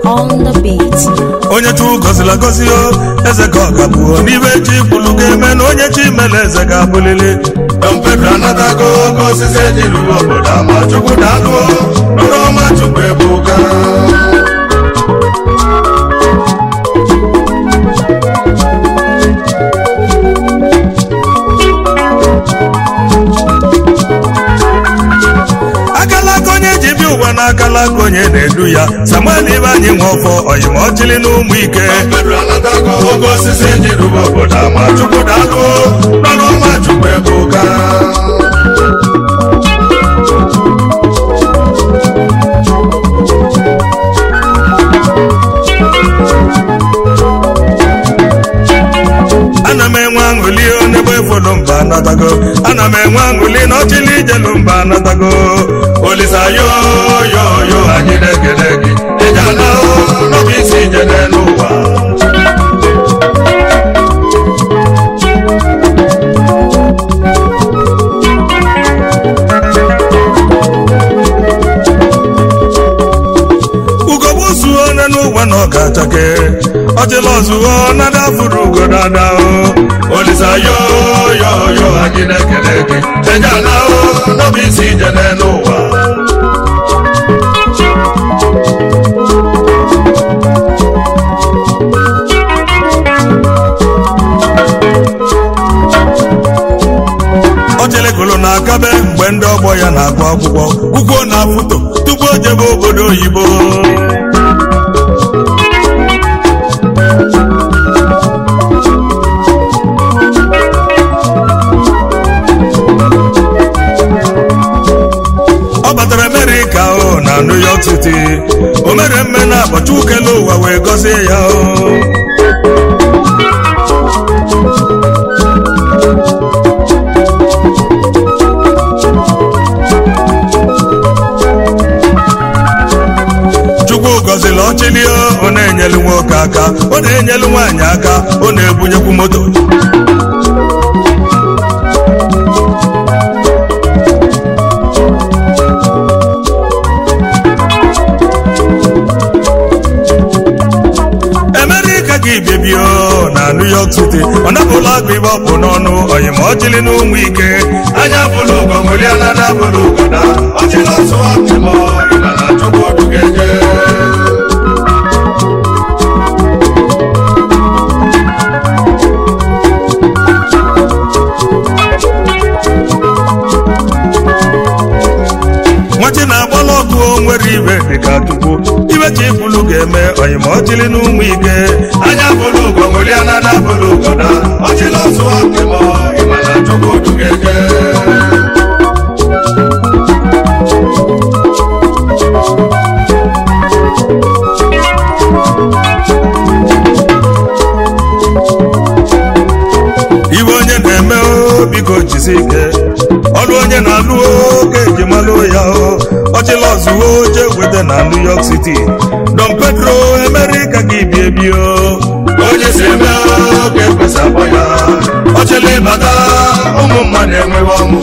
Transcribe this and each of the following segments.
on the beat. onye chukwu gọzila gọzi o eze ka ọ ga-abụo n'ibe chi kwulu ga-eme na onye chi mere eze ga-abụlili Don Pedro anatago oke osisi eji lụrụ obodo ama chukwu daalụ nụrụ ọma chukwu ebuka akalaka onye ji bịa ụwa na akalaka onye na-edu ya samuel ibe anyị nwe ọfọ oyimọchili na ụmụ ike Don Pedro anatago oke osisi eji lụrụ obodo ama chukwu daalụ nụrụ ọma chukwu ebuka ana m enwe aṅụli n'ebe efolu mba anatago ana m enwe aṅụli na ọchịli ijelu mba anatago olisa yo yo yo anyị na-ekele gị ije ala n'ọbụ isi ijele n'ụwa ugogbe zuo onye n'ụwa na ọ ga-achake ọchịla ọzụo na dafuru ugo dada o olisa yo yo yo anyị na-ekele gị ije ala n'ọbụ isi ijele n'ụwa ọchelegolo na-akabe mgbe ndị ọgbọ ya na-agụ akwụkwọ ugwo na foto tupu o jebe obodo oyibo ọ batara amerịka o na new york city o mere mme na abọchị ukele ụwa wee gọzie ya o chukwu gọziri ọchịlị ọ na-enyelu nwoke aka ọ na-enyelu nwaanyị aka ọ na-ebunyekwu moto emerika gị bebio na new york city ọ napụla agụ ibe ọkpụ n'ọnụ oyima ọchịlị na ụmụ ike anya bụrụ ugo nwụrịala na bụrụ ugoda ọchịla ọsụ ọchịmọ ịma na chukwu dugeje nwachi na-agbala ọkụ o nwere ibe dịka tupu ibe chi bụlụ ga-eme oyima ọchịlị na ụmụ ike anya bụrụ ugo nwụrịala na bụrụ ugoda ọchịla ọsụ ọchịmọ ịma na chukwu dugeje ibe onye na-eme o biko jisi ike ọrụ onye na-alụ oke ejimalụ ya o ọchịla ọzụwo oche weta na new york city don pedro emerika gị bi ebi o onye si eme oge kwesa akpọ ya ọchịla ịbata ụmụ mmadụ enweghị ọṅụ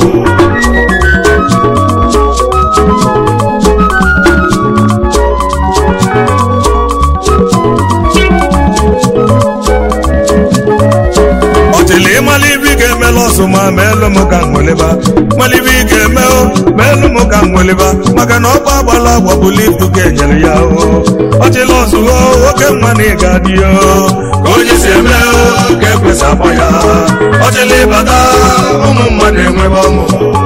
ọchịla ịmala ibe ị ga-emela ọsụ ma ma elu m ka nweleba mala ibe ị ga-eme o ma elu m ka nweleba maka na ọkpa agbala agbapụla ibu ka enyere ya o ọchịla ọzụwo oke mma na ịga dị o ka onye si eme oge kwesa akpọ ya ọchịla ịbata ụmụ mmadụ enweghị ọṅụ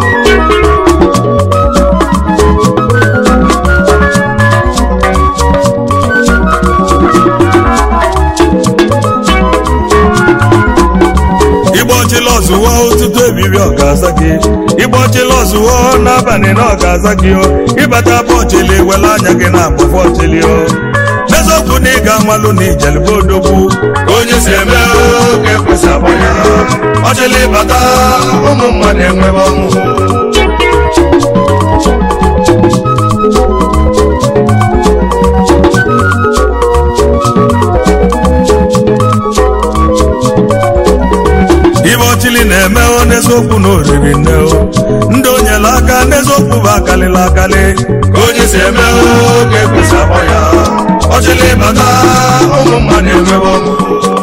igba ọchịla ọzụwo ụtụtụ ebibi ọ ga-aza gị igba ọchịla ọzụwo n'abalị na ọ ga-aza gị o ịbata bụ ọchịla ewela anya gị na akpọfọ ọchịlị o n'eziokwu na ị ga-amalụ na ijelebe odogwu ka onye si eme oge kwesa akpọ ya ọchịla ịbata ụmụ mmadụ enweghị ọṅụ ibe ọchịlị na-eme o n'eziokwu na oriri nne o ndị onyela aka n'eziokwu bụ akalịla akalị ka onye si eme oge kwesa akpọ ya ọchịlị bata ụmụ mmadụ enwewe ọṅụ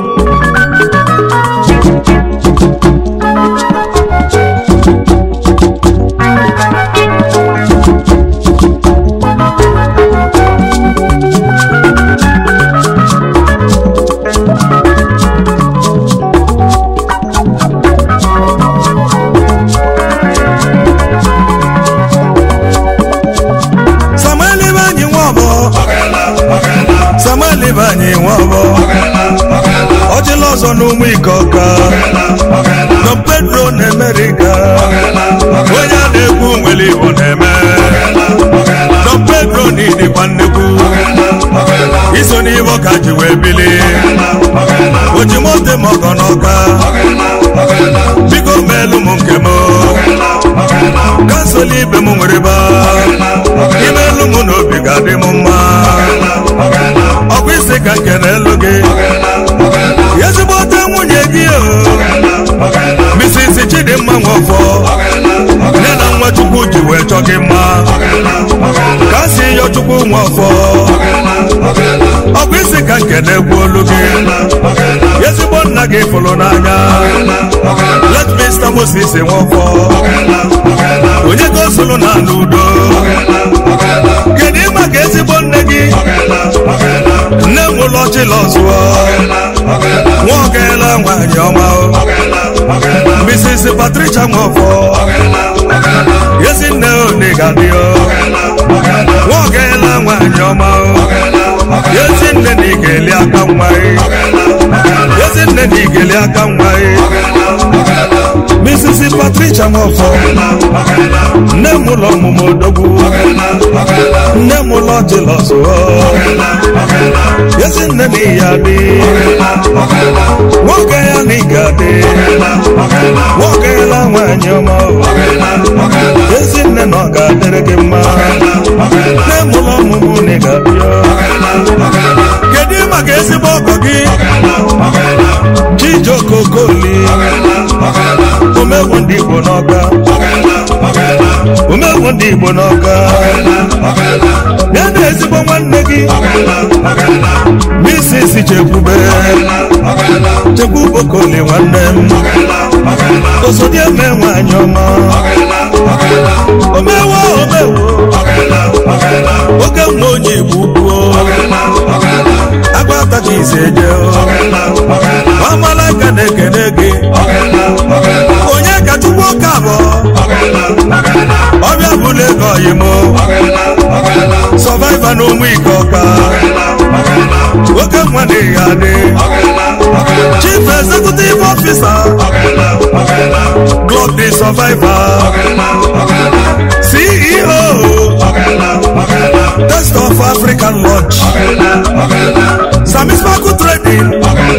samuel ibanyi nwọbọ ọgala ọgala samuel ibanyi nwọbọ ọgala ọgala ọchịla ọzọ n'ụmụ ike ọka ọgala ọgala don pedro na amerika ọgala onye a na-ekwu nwere igbo na-eme ọgala don pedro na ịdịkwa nnekwu ọgala iso n'ibe ọka ji wee bili ọgala ojimote mọgọ n'ọka ọgala ọgala biko meelu m nke m ọgala kansụl ibe m nwere ba imeelu m n'obi ga-adị m mma ọgala ọkwa isi ka nke na-elu gị ezigbote nwunye gị o misisi chidimma nwọfọ nne na nwa chukwu ji wee chọ gị mma ka si yọ chukwu nwọfọ ọkwa isi ka nke na-egwu olu gị ezigbo nna gị fụrụ n'anya let mr moses nwọfọ onye ka o soro na n'udo kedu ịma ka ezigbo nne gị nne m ụlọ chilọzụọ nwa ọgaela nwaanyị ọma o mrs patricia nwọfọ ezi nne onigadị o nwa ọgaela nwaanyị ọma o ezi nne na igeli aka nwa ezi nne na igeli aka nwa mrs patricia nwọfọ nne m ụlọ ọmụmụ odogwu nne m ụlọ chilọzụọ ezi nne na ihe adị nwoke ya na ịga adị nwoke ya nwaanyị ọma o ezi nne na ọ ga-adịrị gị mma nne m ụlọ ọmụmụ na ị ga-abịa kedu maka ezigbo ọgọ gị chijokokoli omegbu ndị igbo n'ọka omegbu ndị igbo n'ọka ya na ezigbo nwanne gị misisi chekwube chekwube okoli nwanne m osodieme nwanyị ọma omewo omewo oke nwa onye igbo ukwu agbata ka ise je amalaka na-ekene gị onye ka chukwu oke abụọ ọbịa bụla ego oyimo sọvaiva na ụmụ ike ọka oke nwa na ihe adị chief executive officer club the survivor ceo test of african lodge samismaku trading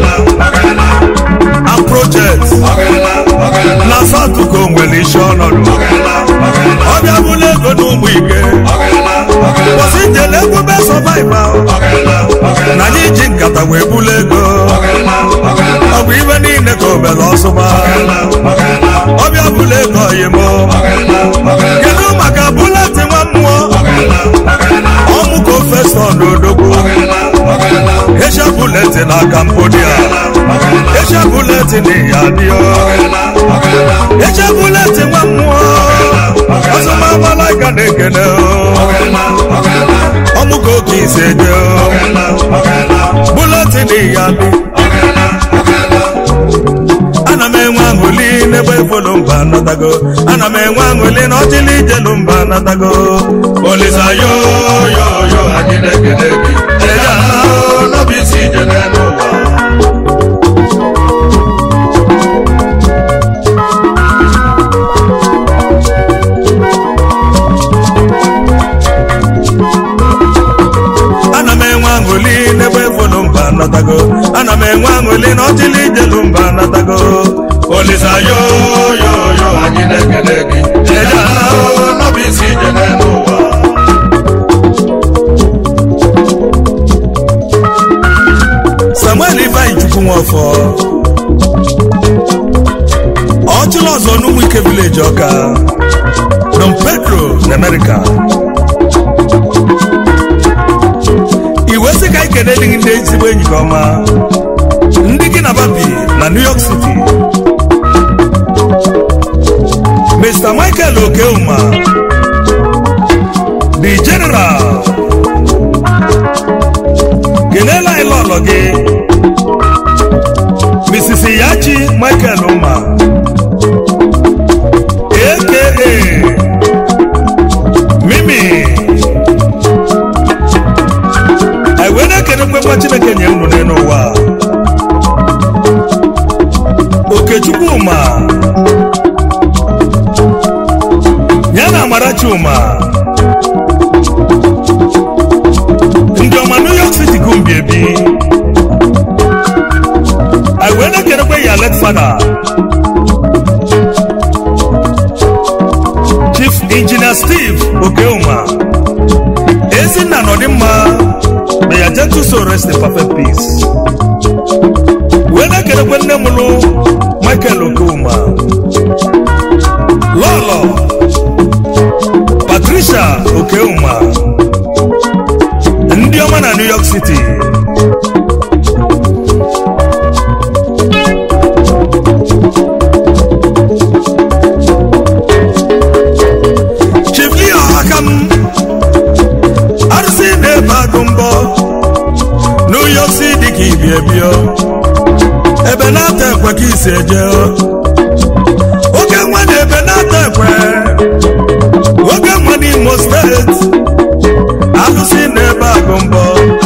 and projects na satuko nwere isi ọnọdụ ọbịa bụla ego na ụmụ ike kwụsị njele ekwube sọvaiva na anyị ji nkata wee bulu ego ọ bụ ibe niile ka obele ọsụba ọbịa bụla ego oyimo kedu maka buleti nwa mmụọ ọmụko festọ n'odogwu esha buleti na cambodia esha buleti na iyadio esha buleti nwa mmụọ ọsụmamalaika na-ekene ọmụko ka ise je buleti na iyadi ana m enwe aṅụli n'ebe efolu mba natago ana m enwe aṅụli na ọchịla ijelu mba natago olisa yo yo yo anyị na-ekele gị eya n'obi isi ije n'elu ụwa ana m enwe aṅụli n'ebe efolu mba natago ana m enwe aṅụli na ọchịla ijelu mba natago olisa yo yo yo anyị na-ekele gị eya n'obi isi ije n'elu ụwa samuel ifeanyi chukwu nwafọ ọchịla ọzọ n'ụmụ ike vileji ọka don pedro na amerịka iwe sị ka anyị na-ekene ndị ndị ezigbo enyi gị ọma ndị gị na babi na new york city mr michael okeuma the general kelela anyị lọlọ gị mrs yachi michael uma aka mimi anyị wee na-ekene mgbekwa chineke nye unu n'elu ụwa okechukwuma ya na amarachi uma ndị ọma new york city gumbi ebi anyị wee na-ekenekwe ya let fada chief engineer steve okeuma ezinna nọdịmma may ya gentle soul rest in perfect peace wee na-ekenekwe nne mụlụ michael okeuma lọlọ patricia okeuma ndị ọma na new york city chief leo aka m arụsị na-ebe agụ mbọ new york city ka ibi ebio ebe na-ata ekwe ka isi eje oge nwa na ebe na-ata ekwe oge nwa n'imo steeti alụsị na-ebe agụ mbọ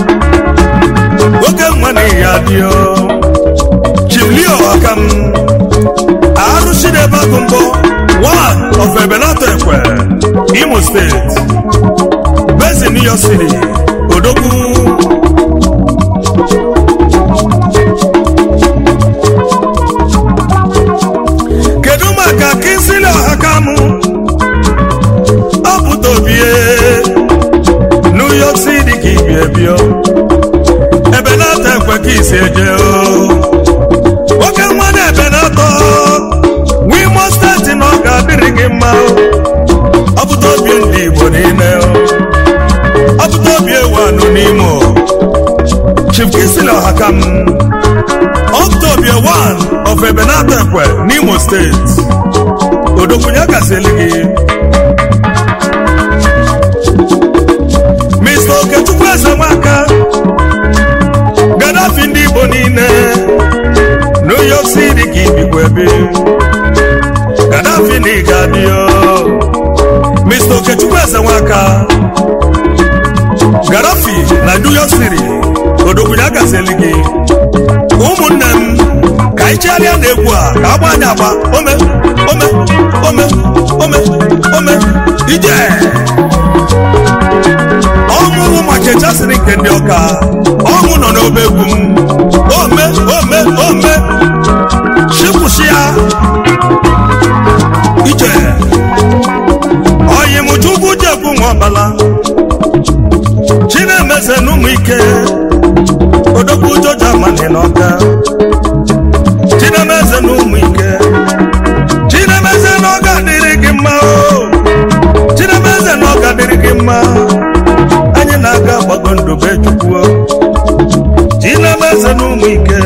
oge nwa na ihe adịọ chimlio aka m arụsị na-ebe agụ mbọ one of ebenata ekwe imo steeti bezi new york city odogwu kedu maka kinsili ọhakamụ ọ pụta obie new york city ka ibi ebio ebe na-ata ekwe ka isi eje o nwoke nwa na ebe na-atọ wimo steeti na ọ ga-adịrị gị mma o ọ pụta obi ndị igbo niile o ọ pụta obi ewu anụ n'ime o chief kinsili ọhakam Octobia 1 of Ebenata Ekwe n'Imo State. Odokwunye kasịrị gị. Mr. Okechukwu Eze Nwaka. Gaddafi ndị Igbo niile. New York City ka ibikwa ebe. Gaddafi na ịga dị o. Mr. Okechukwu Eze Nwaka. Gaddafi na New York City. Odokwunye kasịrị gị. ụmụnne m ka anyị chegharịa na egwu a ka agba anyị agba ome ome ome ome ome ije ọṅụṅụ maka echasịrị nke ndị ọka ọṅụ nọ n'obe egwu m ome ome ome chikwụsị ya ije ọyị m chukwu jekwu nwa ọbala chinemeze na ụmụ ike odogwu joja mani n'ọka chinemeze na ụmụ ike chinemeze na ọ ga-adịrị gị mma o chinemeze na ọ ga-adịrị gị mma anyị na-aga gbago ndube chukwu o chinemeze na ụmụ ike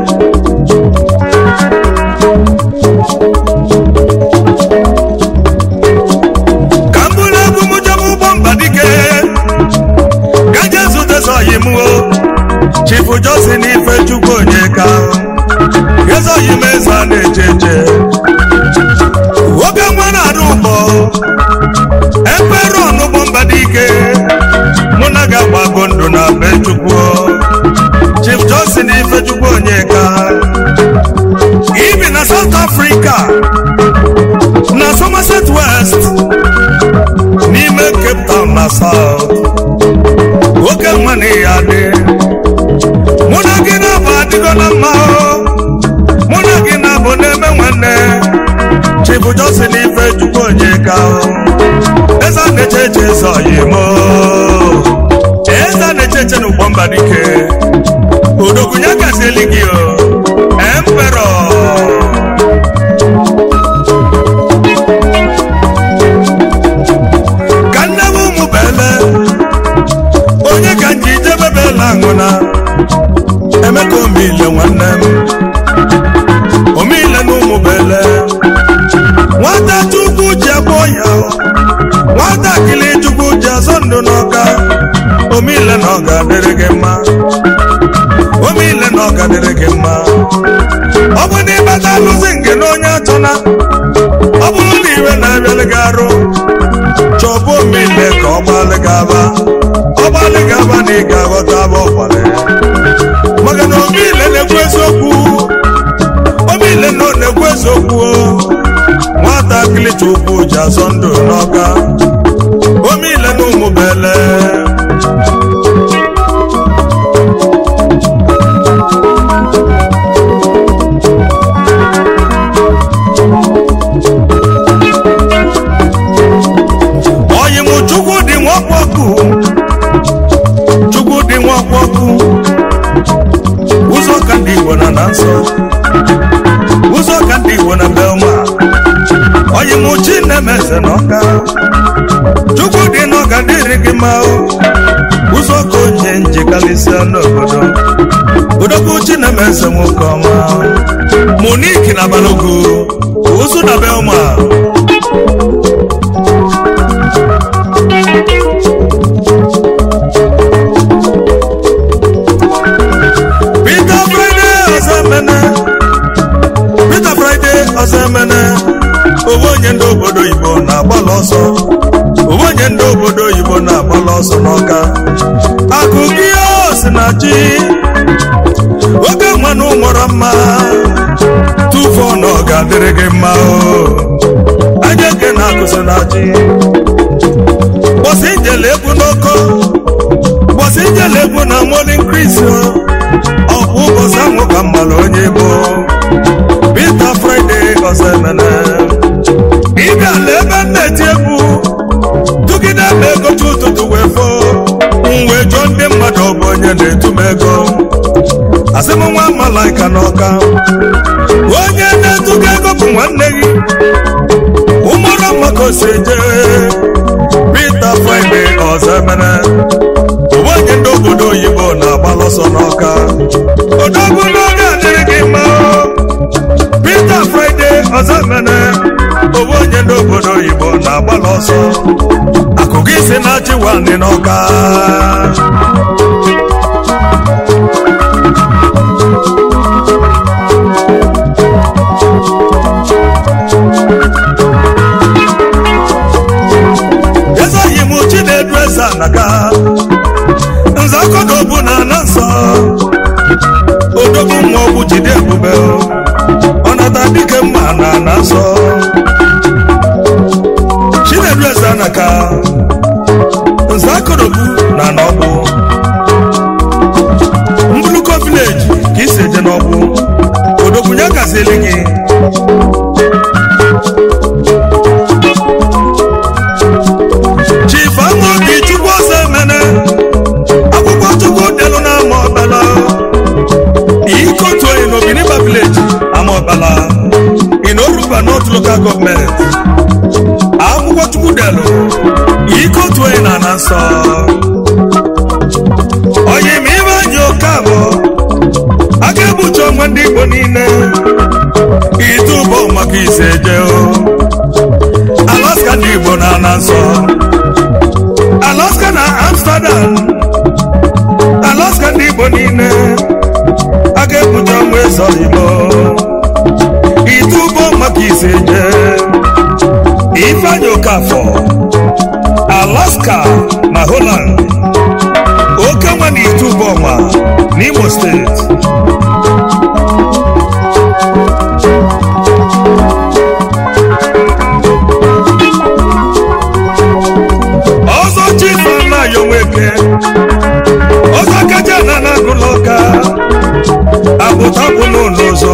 ka m bụrụ egwu m jebe ụgbọ mba dike gaje zute zọyi m o chifu josin ife chukwu onyeka ezoghị m eze a na-eche eche nwoke nwa na-arụ ụgbọ ekpere ọnụgbọ mba dike mụ na ga-agbago ndụ na be chukwu chief josin ife chukwu onyeka ibi na south africa na somerset west n'ime cape town na south nwoke nwa na ya dị mụ na gị na-abụ adịgo na mma o mụ na gị na-abụ na-eme nwanne chibu josin ife chukwu onyeka o eze a na-eche eche eze oyimo eze a na-eche eche n'ụgbọ mba dike odogwunye gazieli gị o empero ka nne m ụmụ bele onye ka nji jebe bela aṅụna omile nwanne m omile na ụmụbele nwata chukwu ji agba ya nwatakịrị chukwu ji azọ ndụ n'ọka omile na ọ ga-adịrị gị mma omile na ọ ga-adịrị gị mma ọ bụ na ịbata alụzi nke na onye achọna ọ bụrụ na iwe na-abịalị gị arụ chọbụ omile ka ọ gbalị gị aba ọ gbalị gị aba na ị ga-aghọta aba ọgbalị maka na omile na-ekwu eziokwu omile na ọ na-ekwu eziokwu nwatakịrị chukwu ji azọ ndụ n'ọka omile na ụmụbele ọyịmụ chukwu dị nwakpọkụ chukwu dị nwakpọkụ ụzọ ka ndị igbo na na nsọ ụzọ ka ndị igbo na belma ọyịmụ chi na-emeze n'ọka chukwu dị n'ọka dịrị gị mma o ụzọ ka onye njikarịsịa n'obodo odogwu chi na-emeze nwoke ọma moniki na balogo ụzụ na belma Peter Friday Ozemene Peter Friday Ozemene owe onye ndị obodo Igbo na-agbalị ọsọ owe onye ndị obodo Igbo na-agbalị ọsọ n'ọka akụ gị si na chi oge nwanụ nwere mma tụfuo na ọ ga-adịrị gị mma o anya eke na-akụzi na chi bọsị njele egwu n'oko bọsị njele egwu na morning Chris ọ bụ ụbọchị ahụ ka mmalụ onye bụ Peter Friday Ozemene ịbịa na ebe m na-eti egwu tụgide m ego chi ụtụtụ wee fo m wee jụọ ndị mmadụ ọ bụ onye na-etu m ego asị m nwa malaika n'ọka onye na-etu gị ego bụ nwanne gị ụmụrụ maka o si eje Peter Friday Ozemene onye ndị obodo oyibo na-agbalụ ọsọ n'ọka odogwu n'oge adịrị gị mma Peter Friday Ozemene owe onye ndị obodo oyibo na-agbalụ ọsọ akụ gị si na chiwandị n'ọka ezoghị m chinedu eze anaga nze akọdobu na ana nsọ odogwu nwa ọgwụ jide ebube ọnata dike mma na ana nsọ chinedu eze anaka nze akọdobu na ana ọgbụ mbuluko vileji ka isi eje n'ọgbụ odogwu ya gazieli gị chief amaobi chukwu Ozemene akwụkwọ chukwu delu na ama ọbala ikotu oyi n'obiniba village ama ọbala in oruba north local government akwụkwọ chukwu delu ikotu oyi na ana nsọ onye ma ibe anyị oke abụọ aka egbuchi onwe ndị igbo niile ite ụbọ maka ise je alaska ndị igbo na ana nsọ alaska na amsterdam alaska ndị igbo niile a ga-ebute ọnwa eze igbo ite ụgbọ maka ise je ifeanyị okafọ alaska na holland oke nwa na ite ụgbọ ọnwa n'imo steeti ọzọ chifu anaghị onweke ọzọ kacha na na-agụlọ ọka abụtabụ n'ụlọ ọzọ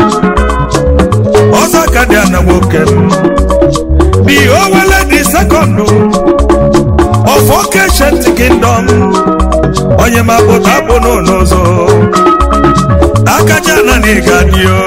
ọzọ ka dị ana nwoke m the owele dị sekọndụ of ancient kingdom onye ma abụtabụ n'ụlọ ọzọ akacha na na ịga dị o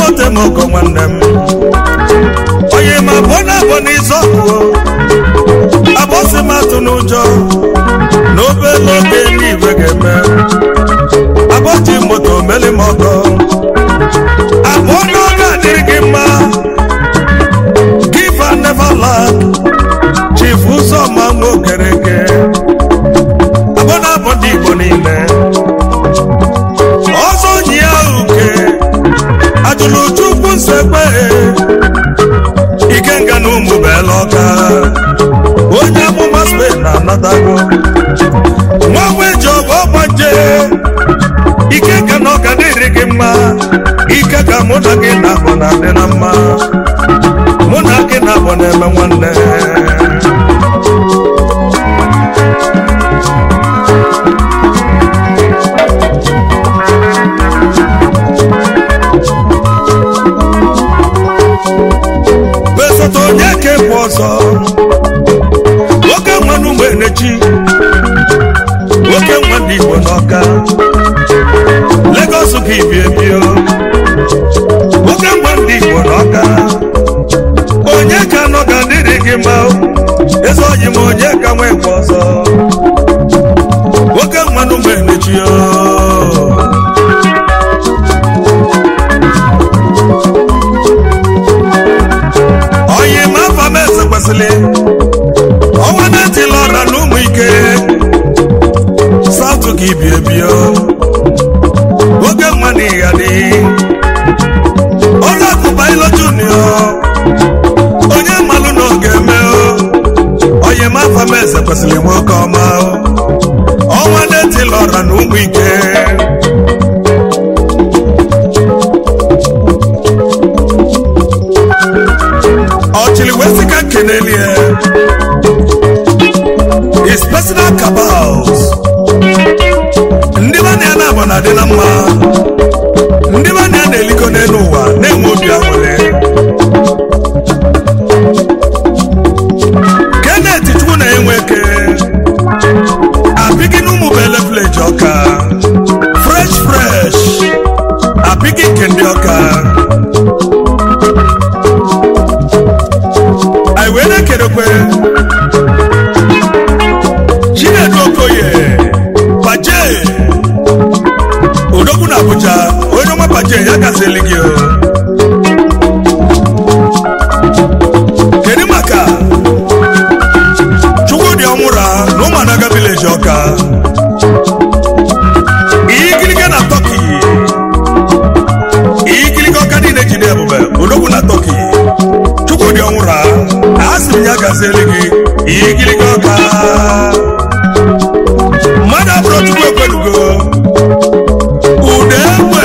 ote m ọkọ nwanne m onye ma bụ na abụ n'ịzọ ọkụ abọsị m atụ n'ụjọ na obere oge n'igwe ga-eme abọji moto meli m ọkọ abụọ n'oge adịrị gị mma give and never land chief ụzọma nwa okereke abụọ na-abụ ndị igbo niile ọzọ nyi ya uke ajụlụ chukwu nsekpe ikenga na ụmụ bela ọka onye amụma spen na-anatago nwa nweji ọgụ ọgbanje ikenga na ọka dịrị gị mma ike ka mụ na gị na-abụ na adị na mma mụ na gị na-abụ na-eme nwanne besote onye ka ekwe ọzọ nwoke nwa n'ụmụ enechi nwoke nwa ndị igbo n'ọka legos ka ibi ebio nwoke nwa ndị igbo n'ọka onye ka nọ ga dịrị gị mma eze oyi m onye ka nwa ekwe ọzọ nwoke nwa n'ụmụ enechi o onye ma afa m eze kwesịrị ọnwa na-etila ọra na ụmụ ike satụ ka ibi ebio oge nwa na ịga dị ọrụ akụba ilo junio onye mmalụ na oge eme onye ma afa m eze kwesịrị nwoke ọma ọnwa na-etila ọra na ụmụ ike ọchịrị wee sị ka nkenelie his personal cabals ndị bana ya na-abụ na adị na mma ndị bana ya na-eliko n'elu ụwa na-enwe obi aṅụrị kenneth chukwu na enwe eke apịgị n'ụmụ bele village ọka fresh fresh apịgị nke ndị ọka anyị wee na-ekerekwe chinedu okoye baje odogwu na abuja onye ọma baje ya gazili gị o. kedu maka chukwudị ọnwụra na ụmụadaga vileji ọka igiliga na tọki igiliga ọka niile jide ebube odogwu na tọki chukwudị ọnwụra asị m ya gazieli gị igiliga ọka mmadụ abụrụ chukwu ekwelugo ude egbe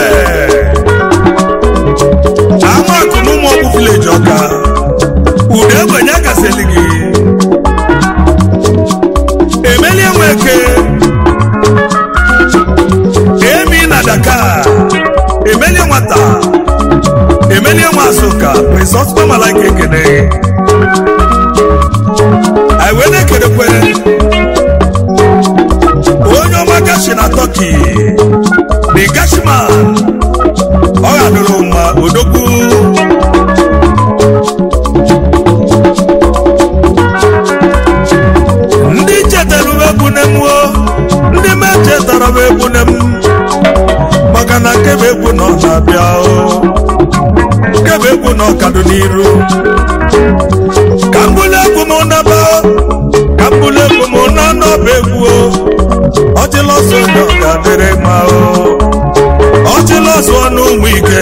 amakụ na ụmụ ọgwụ vileji ọka ude egbe ya gazieli gị emelie nweke emi na daka emelie nwata emelie nwa asụka prince oscar malaika ekene anyị wee na-ekedekwe onye ọma gashi na tọki the gashman ọ ghadoro mma odogwu ndị chetara m egbune m o ndị me chetara m egbune m maka na nkebe egwu nọ na-abịa o nkebe egwu nọ kado n'iru ka mbụlụ egwu m naba ka mbụlụ egwu m na n'ọba egwu o ọchịlọsọ onye ọ ga-adịrị mma o ọchịlọsọ n'ụmụ ike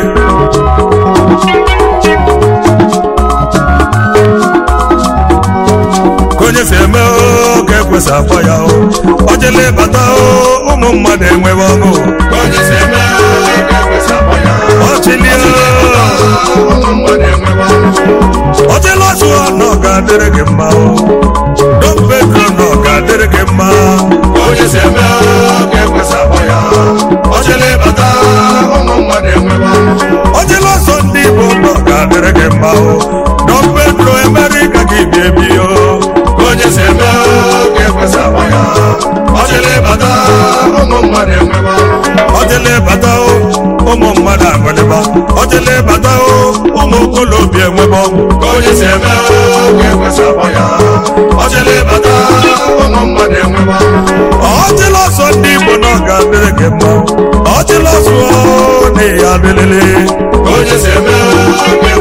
ka onye si eme o ka ekwesị akpọ ya o ọ jele bata o ụmụ mmadụ enwewe ọṅụ onye si eme ka ekwesị akpọ ya ọchịlie ụmụ mmadụ enwewe ọṅụ ọchịla ọsụ na ọ ga-adịrị gị mma o don pedro na ọ ga-adịrị gị mma onye si eme ka ekwesị akpọ ya ọchịla ịbata ụmụ mmadụ enwewe ọṅụ ọchịla ọsọ ndị igbo na ọ ga-adịrị gị mma o don pedro emere ka gị bi ebi o onye si eme ka ekwesị akpọ ya ọchịla ịbata ụmụ mmadụ enwewe ọṅụ ọchịla ịbata o ụmụ mmadụ agụdịba ọchịla ịbata o ụmụ okolobịa enwebe ọgwụ ka onye si eme ka ekwesị akpọ ya ọchịla ịbata ụmụ mmadụ enwebe ọchịla ọsọ ndị igbo na ọ ga-adịrị gị mma ọchịla ọsọ na ya adịlịlị ka onye si eme ka